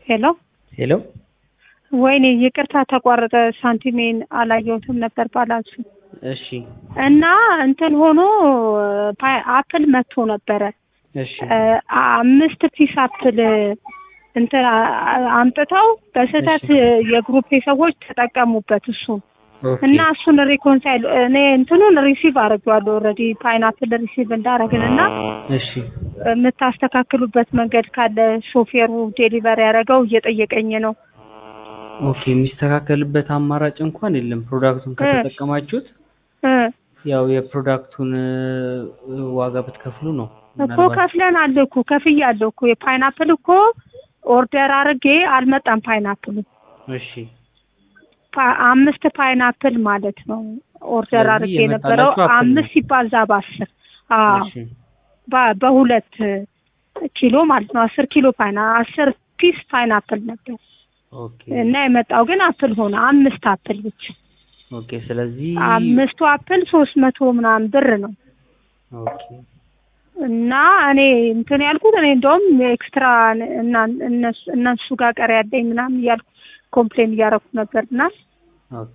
ሄሎ ሄሎ ወይኔ ይቅርታ ተቋረጠ። ሳንቲሜን አላየሁትም ነበር ባላንሱ እሺ እና እንትን ሆኖ ፓ- አፕል መጥቶ ነበረ እሺ አምስት ፒስ አፕል እንትን አ- አ- አምጥተው በስህተት የግሩፕ ሰዎች ተጠቀሙበት እሱን ኦኬ እና እሱን ሪኮንሳይል እኔ እንትኑን ሪሲቭ አድርጌዋለሁ ኦልሬዲ ፓይናፕል ሪሲቭ እንዳረግን እና እሺ የምታስተካክሉበት መንገድ ካለ ሾፌሩ ዴሊቨር ያደረገው እየጠየቀኝ ነው። ኦኬ የሚስተካከልበት አማራጭ እንኳን የለም። ፕሮዳክቱን ከተጠቀማችሁት እ ያው የፕሮዳክቱን እ፣ ዋጋ ብትከፍሉ ነው። እኮ ምናልባት ከፍለናል እኮ ከፍያለሁ እኮ የፓይናፕል እኮ ኦርደር አድርጌ አልመጣም። ፓይናፕሉ እሺ ፓ- አምስት ፓይናፕል ማለት ነው ኦርደር ስለዚህ አድርጌ የነበረው የመጣላችሁ አፕል ነው። አምስት ሲባዛ በአስር አዎ እሺ በ- በሁለት ኪሎ ማለት ነው። አስር ኪሎ ፓይና አስር ፒስ ፓይናፕል ነበር ኦኬ እና የመጣው ግን አፕል ሆነ አምስት አፕል ብቻ። ኦኬ ስለዚህ አምስቱ አፕል ሶስት መቶ ምናምን ብር ነው ኦኬ እና እኔ እንትን ያልኩት እኔ እንደውም ኤክስትራ እና እነሱ እነሱ ጋር ቀሪ ያለኝ ምናምን እያልኩ ኮምፕሌን እያደረኩ ነበር እና ኦኬ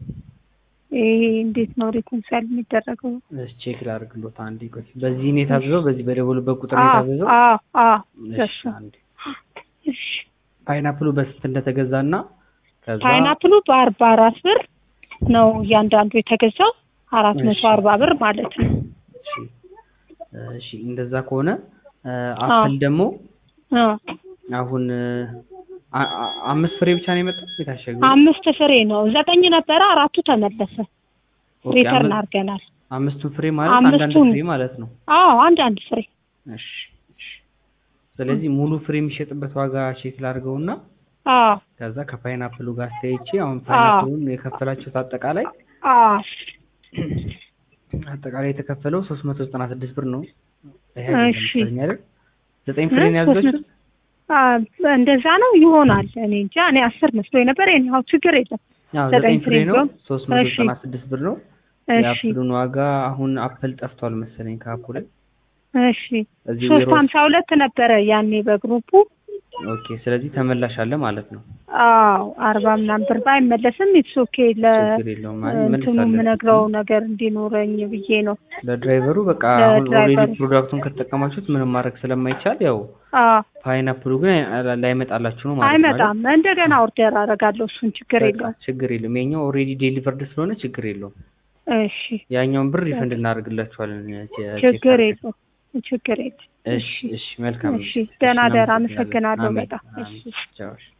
ይሄ እንዴት ነው ሪኮንሳይል የሚደረገው? እሺ ቼክ ላድርግሎት አንዴ ቆይ። በዚህ ነው የታዘዘው? በዚህ በደወሉበት ቁጥር ነው አዎ የታዘዘው? አዎ አዎ እሺ ደሱ አንዴ እሺ ፓይናፕሉ በስንት እንደተገዛና ከዛ ፓይናፕሉ በአርባ አራት ብር ነው እያንዳንዱ የተገዛው አራት መቶ እሺ። አርባ ብር ማለት ነው። እሺ እሺ እንደዛ ከሆነ እ፣ አፕል ደግሞ አ አሁን እ፣ አ- አ- አምስት ፍሬ ብቻ ነው የመጣው የታሸገው? አምስት ፍሬ ነው ዘጠኝ ነበረ አራቱ ተመለሰ ኦኬ፣ ሪተርን አምስት- አድርገናል። አምስቱን ፍሬ ማለት አንዳንድ አምስቱን- ፍሬ ማለት ነው። አዎ አንድ አንድ ፍሬ እሺ እሺ። ስለዚህ ሙሉ ፍሬ የሚሸጥበት ዋጋ ቼክ ላድርገውና አዎ ከዛ ከፓይናፕሉ ጋር አስተያይቼ አሁን ፓይናፕሉን የከፈላችሁት አጠቃላይ አዎ አጠቃላይ የተከፈለው ሶስት መቶ ዘጠና ስድስት ብር ነው። ይሄ እሺ። አይደለም አይደል? ዘጠኝ ፍሬ ነው እ? ሶስት ያዘጋችሁት? አ እንደዛ ነው ይሆናል። እኔ እንጃ እኔ አስር መስሎኝ ነበር። ይሄን ችግር የለም። አዎ ዘጠኝ ዘጠኝ ፍሬ ፍሬ ነው። ቢሆን? ሶስት መቶ እሺ። ዘጠና ስድስት ብር ነው። እሺ የአፕሉን ዋጋ አሁን አፕል ጠፍቷል መሰለኝ ከአፑ ላይ እሺ እዚህ ሶስት ዌሮ ሀምሳ ሁለት ነበረ ያኔ በግሩፑ ኦኬ። ስለዚህ ተመላሽ አለ ማለት ነው። አዎ አርባ ምናምን ብር ባይመለስም ኢትስ ኦኬ ለ ችግር የለውም። አይ እንትኑ መልሳለን። የምነግረው ነገር እንዲኖረኝ ብዬ ነው። ለድራይቨሩ በቃ አሁን ኦልሬዲ ለድራይቨሩ። ፕሮዳክቱን ከተጠቀማችሁት ምንም ማድረግ ስለማይቻል ያው አዎ ፓይናፕሉ ግን አይ- ላይመጣላችሁ ነው ማለት ነው አይደል? አይመጣም። እንደገና ኦርደር አደርጋለሁ። እሱን ችግር በቃ የለውም። ችግር የለውም። የኛው ኦልሬዲ ዴሊቨርድ ስለሆነ ችግር የለውም። እሺ ያኛውን ብር ሪፈንድ እናደርግላችኋለን። ቼ- ቼክ ችግር አድርገን። የለውም። ችግር የለም። እሺ እሺ መልካም እሺ ነው። ደህና እሺ፣ ደህና እናመሰግናለን። አመሰግናለሁ አሜን፣ በጣም አሜን። እሺ ቻው፣ እሺ።